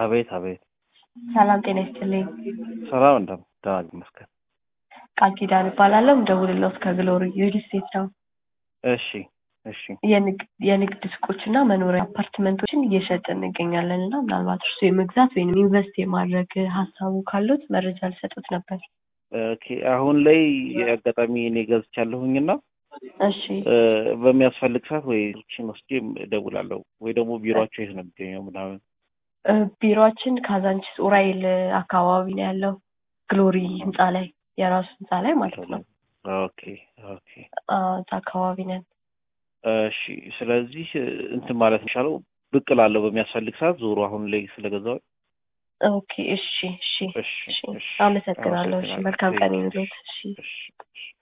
አቤት አቤት። ሰላም ጤና ይስጥልኝ። ሰላም እንደም ደህና ይመስገን። ቃል ኪዳን እባላለሁ። የምደውልልዎት ከግሎሪ ሪል ስቴት ነው። እሺ እሺ። የንግድ የንግድ ሱቆችና መኖሪያ አፓርትመንቶችን እየሸጥን እንገኛለን እና ምናልባት እርሱ የመግዛት ወይም ኢንቨስት የማድረግ ሀሳቡ ካሉት መረጃ ልሰጡት ነበር። ኦኬ አሁን ላይ አጋጣሚ እኔ ገዝቻለሁኝና እሺ እ፣ በሚያስፈልግ ሰዓት ወይ ችን ወስጄ እደውላለሁ ወይ ደግሞ ቢሮአቸው የት ነው የሚገኘው ምናምን። እ፣ ቢሮአችን ካዛንቺስ ኡራኤል አካባቢ ነው ያለው። ግሎሪ ህንፃ ላይ የራሱ ህንፃ ላይ ማለት ነው። ኦኬ ኦኬ። አ፣ እዛ አካባቢ ነን። እሺ ስለዚህ እንትን ማለት የሚሻለው ብቅ ላለው በሚያስፈልግ ሰዓት ዞሮ አሁን ላይ ስለገዛው ኦኬ እሺ እሺ እሺ እሺ እሺ አመሰግናለሁ። እሺ መልካም ቀን ይሁንልዎት። እሺ እሺ እሺ